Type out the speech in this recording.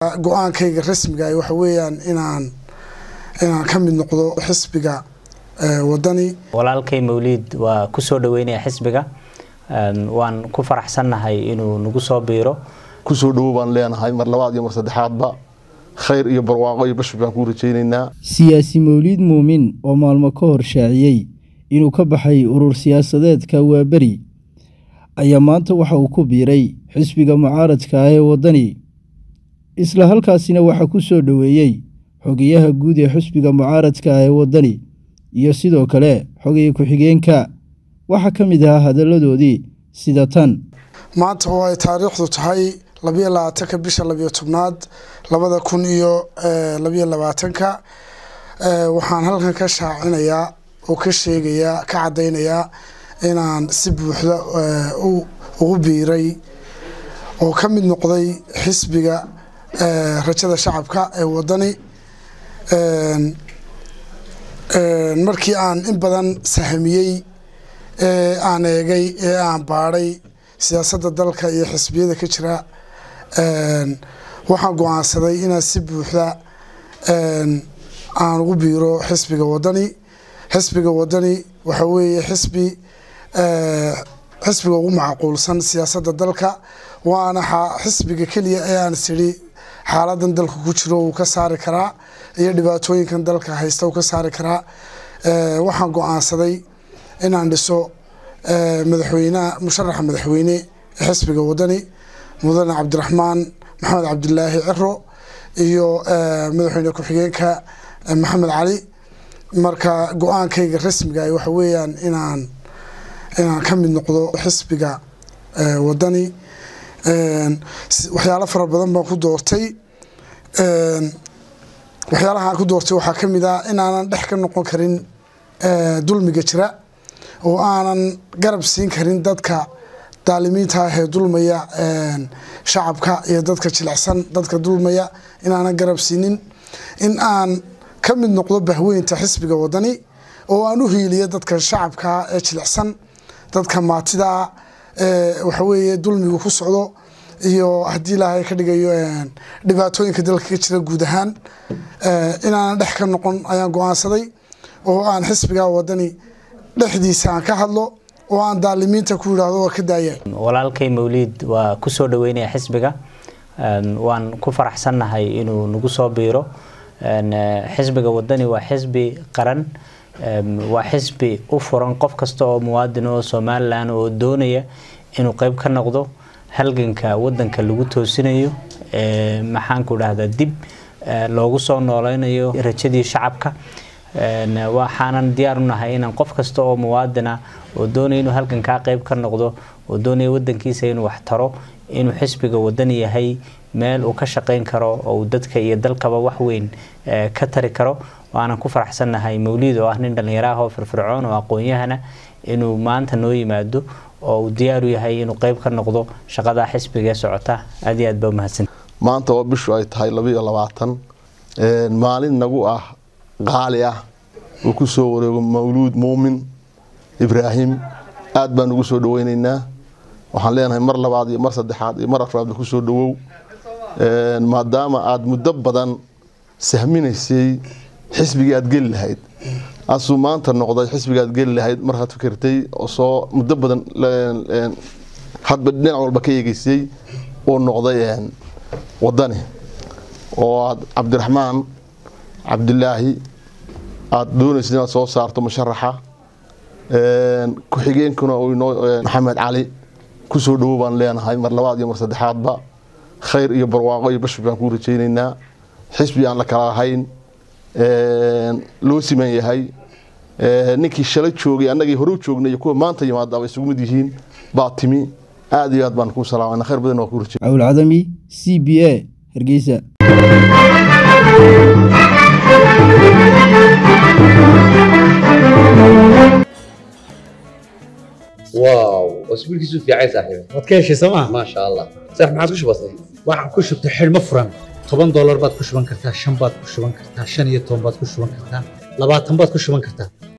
go-aankayga rasmiga ah waxa weeyaan inaan inaan ka mid noqdo xisbiga wadani walaalkay mawliid waa kusoo dhaweynaya xisbiga waan ku faraxsannahay inuu nagu soo biiro kusoo dhawow baan leenahay mar labaad iyo mar saddexaadba khayr iyo barwaaqo iyo bashir baan kuu rajaynaynaa siyaasi mawliid muumin oo maalmo ka hor shaaciyey inuu ka baxay urur siyaasadeedka waaberi ayaa maanta waxa uu ku biiray xisbiga mucaaradka ah ee waddani isla halkaasina waxaa ku soo dhoweeyey xogayaha guud ee xisbiga mucaaradka ah ee waddani iyo sidoo kale xogaya ku-xigeenka waxaa ka mid ahaa hadalladoodii sida tan maanta oo ay taariikhdu tahay labayo labaatanka bisha labiyo tobnaad labada kun iyo labayo labaatanka waxaan halkan ka shaacinayaa oo ka sheegayaa ka caddaynayaa inaan si buuxda ugu biiray oo ka mid noqday xisbiga rajada shacabka ee waddani markii aan in badan sahamiyey ee aan eegay ee aan baadhay siyaasadda dalka iyo xisbiyada ka jira waxaan go-aansaday inaan si buuxda aan ugu biiro xisbiga waddani xisbiga waddani waxa weeye xisbi xisbiga ugu macquulsan siyaasadda dalka waana xisbiga keliya ee aan isiri xaaladan dalka ku jiro uu ka saari karaa iyo dhibaatooyinkan dalka haysta uu ka saari karaa waxaan go-aansaday inaan dhiso madaxweynaha musharaxa madaxweyne ee xisbiga waddani mudane cabdiraxmaan maxamed cabdilaahi ciro iyo madaxweyne ku-xigeenka maxamed cali marka go-aankayga rasmiga ah waxa weeyaan inaan inaan ka mid noqdo xisbiga waddani waxyaalo fara badan baan ku doortay waxyaalaha aan ku doortay waxaa ka mid ah inaanan dhex ka noqon karin dulmiga jira oo aanan garab siin karin dadka daalimiinta ah ee dulmaya shacabka iyo dadka jilicsan dadka dulmaya inaanan garab siinin in aan ka mid noqdo bahweynta xisbiga waddani oo aan u hiiliyo dadka shacabka ee jilicsan dadka maatidaa ee waxaweeye dulmigu ku socdo iyo haddii ilaahay ka dhigayo dhibaatooyinka dalka ka jira guud ahaan inaanan dhex ka noqon ayaan go-aansaday oo aan xisbiga waddani dhexdiisa aan ka hadlo oo aan daalimiinta ku yidhaahdo waa ka daaya walaalkay mawliid waa kusoo dhaweynaya xisbiga waan ku faraxsannahay inuu nagu soo biiro xisbiga waddani waa xisbi qaran waa xisbi u furan qof kasta oo muwaadin oo somalilan oo doonaya inuu qeyb ka noqdo halganka wadanka lagu toosinayo maxaanku dhahdaa dib loogu soo nooleynayo rajadii shacabka waxaanan diyaar u nahay inaan qof kasta oo muwaadina oo doonaya inuu halgankaa qeyb ka noqdo oo doonaya wadankiisa inuu wax taro inuu xisbiga wadan yahay meel uu ka shaqeyn karo oo uu dadka iyo dalkaba wax weyn ka tari karo waanan ku faraxsannahay mawliid oo ah nin dhallinyaro ah oo firfircoon oo aqoon-yahana inuu maanta noo yimaado oo uu diyaaru yahay inuu qeyb ka noqdo shaqada xisbigaee socota aad iyo aad baa umahadsan maanta oo bishu ay tahay labaiyo labaatan maalin nagu ah qaali ah uu ku soo wareego mawluud muumin ibraahim aad baan ugu soo dhaweyneynaa waxaan leenahay mar labaad iyo mar saddexaad iyo mar afraadba ku soo dhawow maadaama aada muddo badan sahminaysay xisbigii aada geli lahayd asuu maanta noqday xisbigii aad geli lahayd markaad fikirtay oo soo muddo badan hadba dhinac walba ka eegeysay uu noqday waddani oo aad cabdiraxmaan cabdilaahi aada doonaysa inaad soo saarto musharaxa ku-xigeenkuna maxamed cali kusoo dhawow baan leenahay mar labaad iyo mar saddexaadba khayr iyo barwaaqo iyo bashir baan kuu rajaynaynaa xisbi aan la kala ahayn loo siman yahay ninkii shalay joogay annagii hore u joognay iyo kuwa maanta yimaada bay isugu mid yihiin baa timi aad iyo aad baan kuu salaamana khayr badan waa kuu rajay cawl cadami c b a hargeysa واو اسبوعك في عايز صاحبي waad ka heshay sooma ما شاء الله صح ما عاد وش بصي waxaan ku shubtay xidhmo furan toban doolar baad ku shuban kartaa shan baad ku shuban kartaa shan iyo toban baad ku shuban kartaa labaatan baad ku shuban kartaa